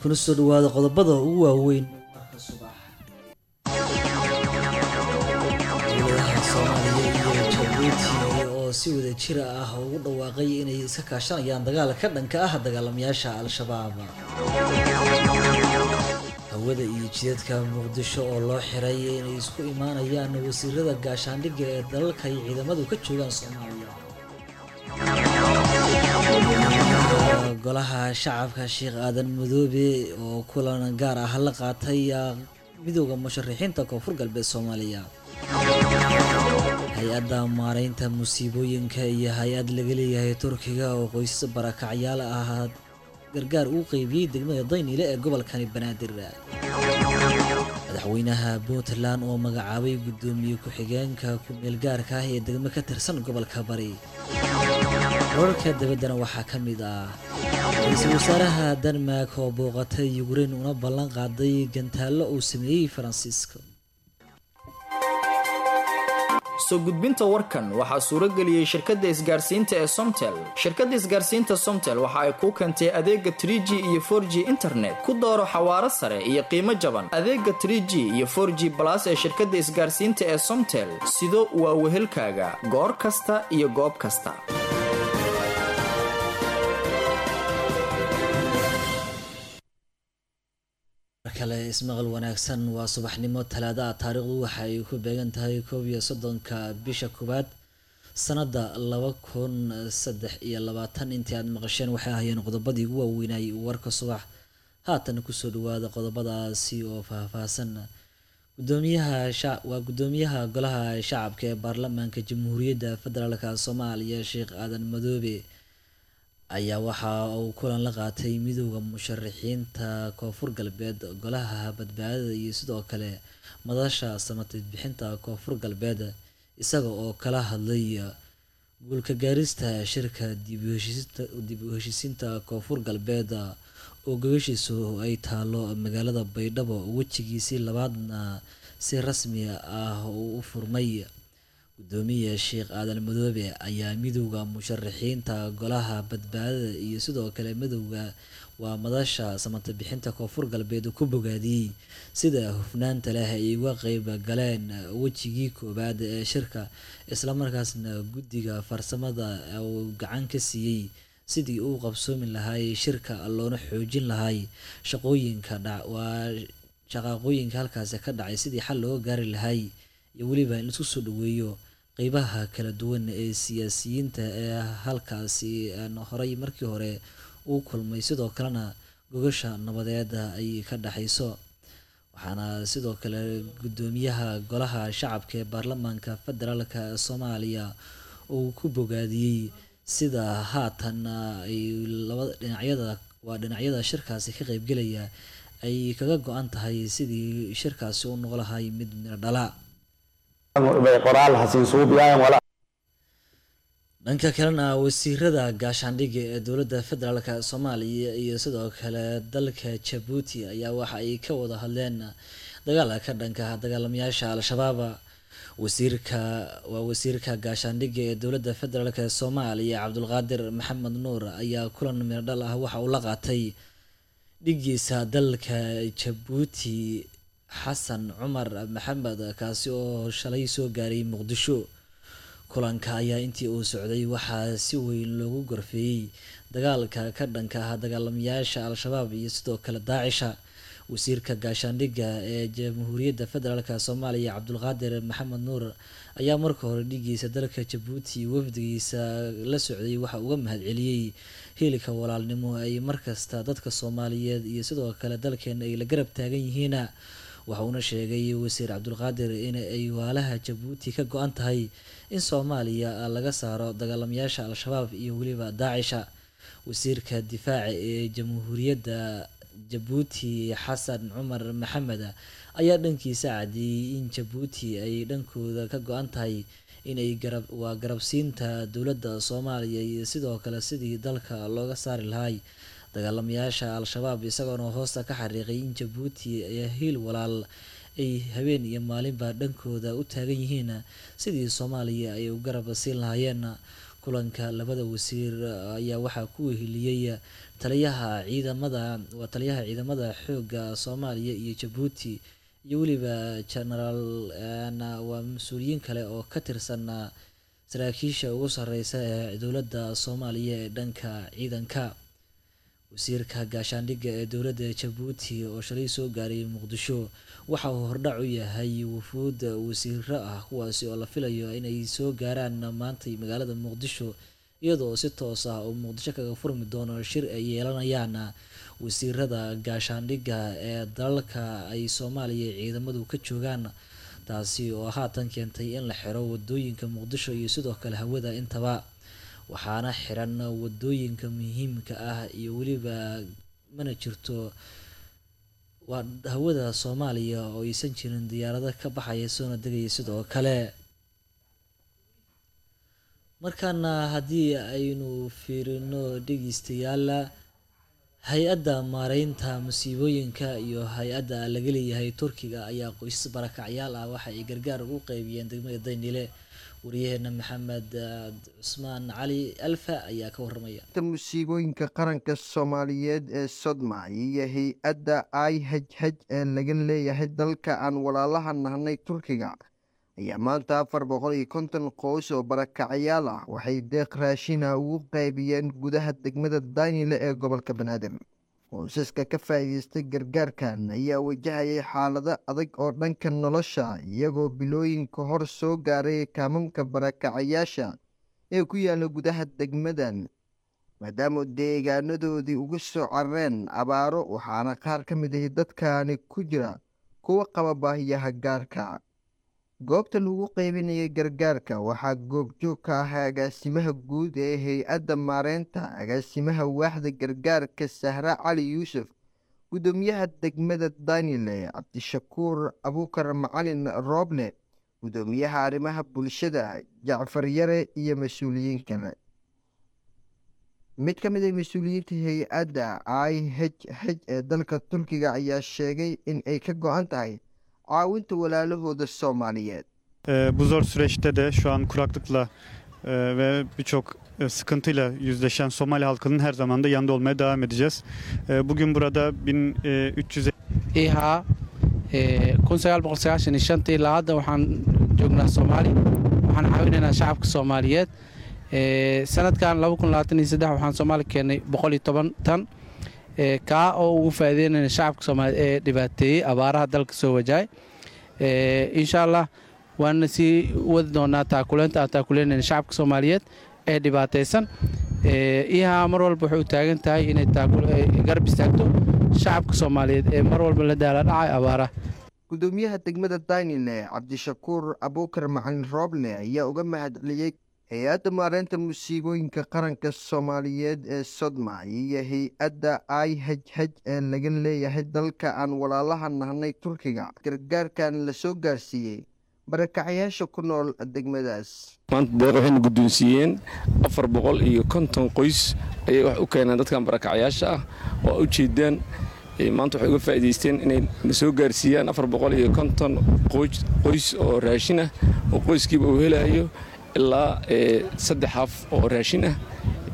kuna soo dhawaada qodobada ugu waaweyn marka subax dowladaha soomaaliya iyo jabuuti oo si wada jira ah ugu dhawaaqay inay iska kaashanayaan dagaal ka dhanka ah dagaalamayaasha al-shabaab hawada iyo jidadka muqdisho oo loo xiray inay isku imaanayaan wasiirada gaashaandhigga ee dalalka ay ciidamadu ka joogaan soomaaliya golaha shacabka sheekh aadan madoobe oo kulan gaar ah la qaatay midooda musharaxiinta koonfur galbeed soomaaliya hay-adda maareynta musiibooyinka iyo hay-ad laga leeyahay turkiga oo qoysas barakacyaal ah gargaar uu qeybiyey degmada dayniile ee gobolkani banaadir madaxweynaha puntland oo magacaabay guddoomiye ku-xigeenka ku-meelgaarka ah ee degmo ka tirsan gobolka bari wararka dabaddana waxaa ka mid ah ra-iisul wasaaraha denmark oo booqatay yukrain una ballan qaaday gantaallo uu sameeyey faransiiska soo gudbinta warkan waxaa suuro geliyey shirkadda isgaarsiinta ee somtel shirkadda isgaarsiinta somtel waxa ay kuu keentay adeega tr g iyo for g internet ku dooro xawaaro sare iyo qiimo jaban adeega tr g iyo for g balas ee shirkadda isgaarsiinta ee somtel sido waa wehelkaaga goor kasta iyo goob kasta kale ismaqal wanaagsan waa subaxnimo talaada ah taariikhdu waxa ay ku beegan tahay koob iyo soddonka bisha koowaad sanada laba kun saddex iyo labaatan intii aad maqasheen waxay ahaayeen qodobadii ugu waaweynay warka subax haatan kusoo dhawaada qodobadaasi oo faahfaahsan gudoomiyaha waa gudoomiyaha golaha shacabka ee baarlamaanka jamhuuriyadda federaalk soomaaliya sheekh aadan madoobe ayaa waxa uu kulan la qaatay midooda musharaxiinta koonfur galbeed golaha badbaadada iyo sidoo kale madasha samatid bixinta koonfur galbeed isaga oo kala hadlay guulka gaarista shirka dib u heshiisiinta koonfur galbeed oo gogoshiisu ay taalo magaalada baydhabo wejigiisii labaadna si rasmi ah uu u furmay gudoomiya sheekh aadan madoobe ayaa midowda musharaxiinta golaha badbaadada iyo sidoo kale midowda waa madasha samata bixinta koonfur galbeed ku bogaadiyey sida hufnaanta leh ay uga qeyb galeen wejigii koowaad ee shirka islamarkaasna guddiga farsamada uu gacan ka siiyey sidii uu qabsoomi lahay shirka loona xoojin lahay shaqooyinka waa shaqaaqooyinka halkaasi ka dhacay sidii xal looga gaari lahay iyo weliba in laisku soo dhaweeyo qeybaha kala duwan ee siyaasiyiinta ee halkaasi horay markii hore uu kulmay sidoo kalena gogasha nabadeed ay ka dhexayso waxaana sidoo kale gudoomiyaha golaha shacabka ee baarlamaanka federaalk soomaaliya uu ku bogaadiyey sida haatan ay labada dhinacyada waa dhinacyada shirkaasi ka qeybgelaya ay kaga go-an tahay sidii shirkaasi u noqo lahay mid miro dhala dhanka kalena wasiirada gaashaandhigga ee dowladda federaalk soomaaliya iyo sidoo kale dalka jabuuti ayaa waxa ay ka wada hadleen dagaalka ka dhanka dagaalamayaasha al-shabaab wasiirka waa wasiirka gaashaandhigga ee dowladda federaalk soomaaliya cabdulqaadir maxamed nuur ayaa kulan miradhal ah waxa uu la qaatay dhigiisa dalka jabuuti xasan cumar maxamed kaasi oo shalay soo gaaray muqdisho kulanka ayaa intii uu socday waxaa si weyn loogu gorfeeyey dagaalka ka dhanka ah dagaalamayaasha al-shabaab iyo sidoo kale daacisha wasiirka gaashaandhigga ee jamhuuriyadda federaalk soomaaliya cabdulqaadir maxamed nuur ayaa marka hore dhigiisa dalka jabuuti wafdigiisa la socday waxa uga mahadceliyey hiilka walaalnimo ay markasta dadka soomaaliyeed iyo sidoo kale dalkeena ay la garab taagan yihiin waxa uuna sheegay wasiir cabdulqaadir in ay waalaha jabuuti ka go-an tahay in soomaaliya laga saaro dagaalamayaasha al-shabaab iyo weliba daacisha wasiirka difaaca ee jamhuuriyadda jabuuti xasan cumar maxamed ayaa dhankiisa cadiyey in jabuuti ay dhankooda ka go-an tahay inay garab waa garabsiinta dowladda soomaaliya iyo sidoo kale sidii dalka looga saari lahay dagaalamayaasha al-shabaab isagoona hoosta ka xariiqay in jabuuti hiil walaal ay habeen iyo maalinba dhankooda u taagan yihiin sidii soomaaliya ay u garab siin lahaayeen kulanka labada wasiir ayaa waxaa ku weheliyey taliyaha ciidamada waa taliyaha ciidamada xoogga soomaaliya iyo jabuuti iyo weliba genaraal waa mas-uuliyiin kale oo ka tirsan saraakiisha ugu sareysa ee dowladda soomaaliya ee dhanka ciidanka wasiirka gaashaandhigga ee dowladda jabuuti oo shalay soo gaaray muqdisho waxa uu hordhac u yahay wufuud wasiiro ah kuwaasi oo la filayo inay soo gaaraan maantay magaalada muqdisho iyadoo si toos ah uu muqdisho kaga furmi doono shir ay yeelanayaan wasiirada gaashaandhigga ee dalalka ay soomaaliya ciidamadu ka joogaan taasi oo haatan keentay in la xiro wadooyinka muqdisho iyo sidoo kale hawada intaba waxaana xiran wadooyinka muhiimka ah iyo weliba mana jirto waa hawada soomaaliya oo aysan jirin diyaarado ka baxaya soona degaya sidoo kale markaana haddii aynu fiirino dhegeystayaal hay-adda maareynta musiibooyinka iyo hay-adda laga leeyahay turkiga ayaa qoysas barakacyaal ah waxa ay gargaar ugu qeybiyeen degmada daynile wariyaheena maxamed cusmaan cali alfa ayaa ka waramaya musiibooyinka qaranka soomaaliyeed ee sodma iyo hay-adda i h h ee laga leeyahay dalka aan walaalaha nahnay turkiga ayaa maanta afar boqol iyo konton qoys oo barakacyaal ah waxay deeq raashina ugu qaybiyeen gudaha degmada daynile ee gobolka banaadir qoysaska ka faa'iideystay gargaarkan ayaa wajahayay xaalado adag oo dhanka nolosha iyagoo bilooyinka hor soo gaaray kaamamka barakacayaasha ee ku yaalla gudaha degmadan maadaama deegaanadoodii uga soo carareen abaaro waxaana qaar ka mid ahi dadkaani ku jira kuwa qaba baahiyaha gaarka goobta lagu qaybinayay gargaarka waxaa goobjoog ka ahaa agaasimaha guud ee hay-adda maareynta agaasimaha waaxda gargaarka sahra cali yuusuf guddoomiyaha degmada danile cabdishakuur abuukar macalin rooble guddoomiyaha arrimaha bulshada jacfar yare iyo mas-uuliyiin kale mid ka mid a mas-uuliyiinta hay-adda i h h ee dalka turkiga ayaa sheegay in ay ka go-an tahay caawinta walaalahooda Soomaaliyeed. Ee, bu zor süreçte de şu an kuraklıkla e, ve birçok e, sıkıntıyla yüzleşen Somali halkının her zaman da yanında olmaya devam edeceğiz. E, bugün burada 1300 ihaa kun sagaal boqol sagaashan iyo shantii ilaa hadda waxaan joognaa soomaali waxaan caawinaynaa shacabka soomaaliyeed sanadkan laba kun labaatan iyo saddex waxaan soomaali keenay boqol iyo toban tan kaa oo ugu faa'iideynayna shacabka soomaaliyeed ee dhibaateeyey abaaraha dalka soo wajahay insha allah waana sii wadi doonaa taakuleynta aan taakuleynayna shacabka soomaaliyeed ee dhibaataysan ihaa mar walba waxay u taagan tahay inay garab istaagto shacabka soomaaliyeed ee mar walba la daala dhacay abaaraha gudoomiyaha degmada daynile cabdishakuur abuukar macalin rooble ayaa uga mahadceliyey hay-adda maareynta musiibooyinka qaranka soomaaliyeed ee sodma iyo hay-adda i h h ee laga leeyahay dalka aan walaalaha nahnay turkiga gargaarkan la soo gaarsiiyey barakacayaasha ku nool degmadaas maanta deeq waxayna guddoonsiiyeen afar boqol iyo konton qoys ayay wax u keeneen dadkan barakacayaasha ah oo u jeedaan maanta waxay uga faa'iidaysteen inay na soo gaarsiiyaan afar boqol iyo konton qoys oo raashin ah oo qoyskiiba uu helayo ilaa saddex haaf oo raashin ah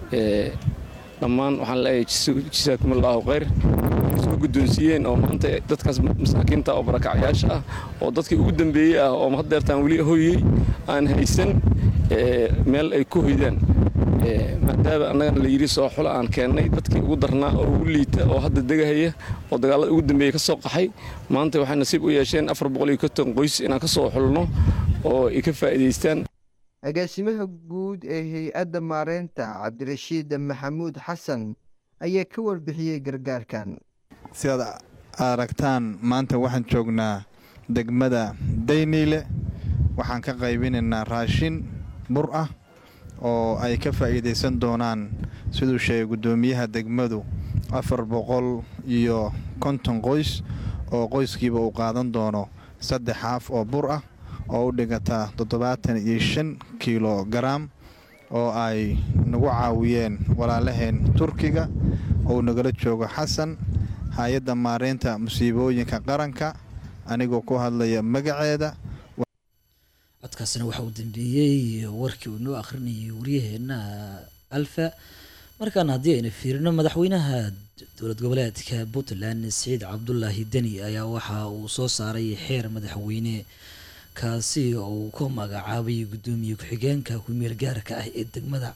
dhammaan waxaan leeyahay jisaakum allaahu khayr soo guddoonsiiyeen oo maanta dadkaas masaakiinta oo barakacayaasha ah oo dadkii ugu dambeeyey ah oo haddeertaan weli hoyey aan haysan meel ay ku hoydaan maadaama annagana la yidhi soo xula aan keennay dadkii ugu darnaa oo ugu liita oo hadda degahaya oo dagaalada ugu dambeeyey ka soo qaxay maanta waxay nasiib u yeesheen afar boqol iyo konton qoys inaan ka soo xulno oo ay ka faa'iidaystaan agaasimaha guud ee hay-adda maareynta cabdirashiid maxamuud xasan ayaa ka warbixiyey gargaarkan sidaad aragtaan maanta waxaan joognaa degmada dayniile waxaan ka qaybinaynaa raashin bur ah oo ay ka faa'iidaysan doonaan siduu sheegay guddoomiyaha degmadu afar boqol iyo konton qoys oo qoyskiiba uu qaadan doono saddex haaf oo bur ah oo u dhigata toddobaatan iyo shan kiilo garaam oo ay nagu caawiyeen walaalaheen turkiga oo nagala joogo xasan hay-adda maareynta musiibooyinka qaranka anigoo ku hadlaya magaceeda codkaasina waxaa uu dambeeyey warkii uu inoo akhrinayay waryaheena alfa markaana haddii aynu fiirino madaxweynaha dowlad goboleedka puntland siciid cabdulaahi deni ayaa waxa uu soo saaray xeer madaxweyne kaasi oo uu ku magacaabay guddoomiye ku-xigeenka ku-meel gaarka ah ee degmada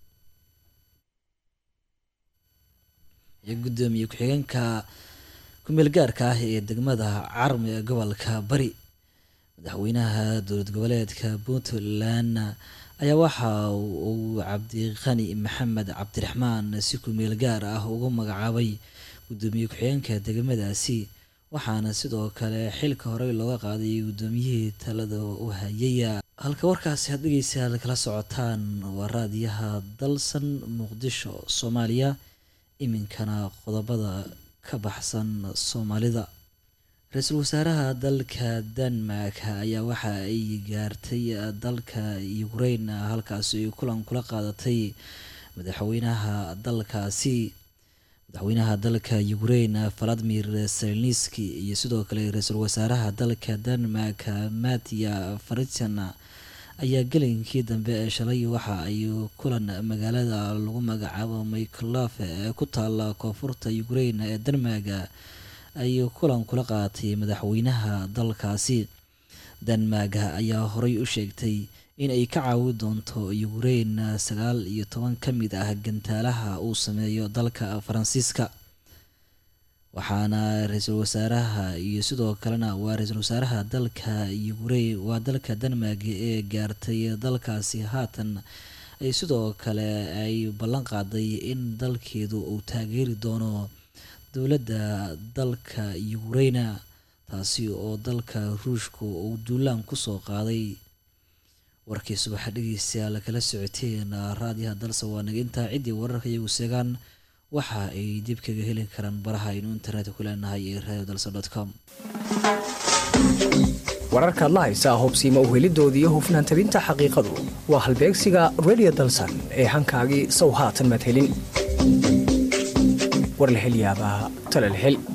guddoomiye ku-xigeenka ku-meel gaarka ah ee degmada carm ee gobolka bari madaxweynaha dowlad goboleedka puntland ayaa waxa uu cabdiqani maxamed cabdiraxmaan si ku-meel gaar ah ugu magacaabay guddoomiye ku-xigeenka degmadaasi waxaana sidoo kale xilka horey looga qaaday guddoomiyihii talada u hayaya halka warkaasi had dhegeystayaal kala socotaan waa raadiyaha dalsan muqdisho soomaaliya iminkana qodobada ka baxsan soomaalida ra-iisul wasaaraha dalka denmark ayaa waxa ay gaartay dalka ukrain halkaasi ay kulan kula qaadatay madaxweynaha dalkaasi madaxweynaha dalka ukrain valadimir selniski iyo sidoo kale ra-iisul wasaaraha dalka denmark matya faritan ayaa gelinkii dambe ee shalay waxa ay kulan magaalada lagu magacaabo michlof ee ku taala koonfurta ukrain ee denmark ay kulan kula qaatay madaxweynaha dalkaasi denmark ayaa horey u sheegtay in ay ka caawi doonto ukrain sagaal iyo toban ka mid ah gantaalaha uu sameeyo dalka faransiiska waxaana ra-iisul wasaaraha iyo sidoo kalena waa ra-iisul wasaaraha dalka ukrain waa dalka denmark ee gaartay dalkaasi haatan ay sidoo kale ay ballan qaaday in dalkeedu uu taageeri doono dowladda dalka ukraina taasi oo dalka ruushka uu duulaan kusoo qaaday warkii subaxa dhegeystayaal kala socoteen raadiyaha dalse waa naga intaa ciddii wararka iyagu seegaan waxa ay dib kaga heli karaan baraha aynu internetka ku leenahay ee radio dalse dot com wararkaad la haysaa hubsiima uhelidoodii hufnaan tabinta xaqiiqadu waa halbeegsiga radio dalsan ee hankaagii sow haatan maad helin war la hel yaabaa tale la hel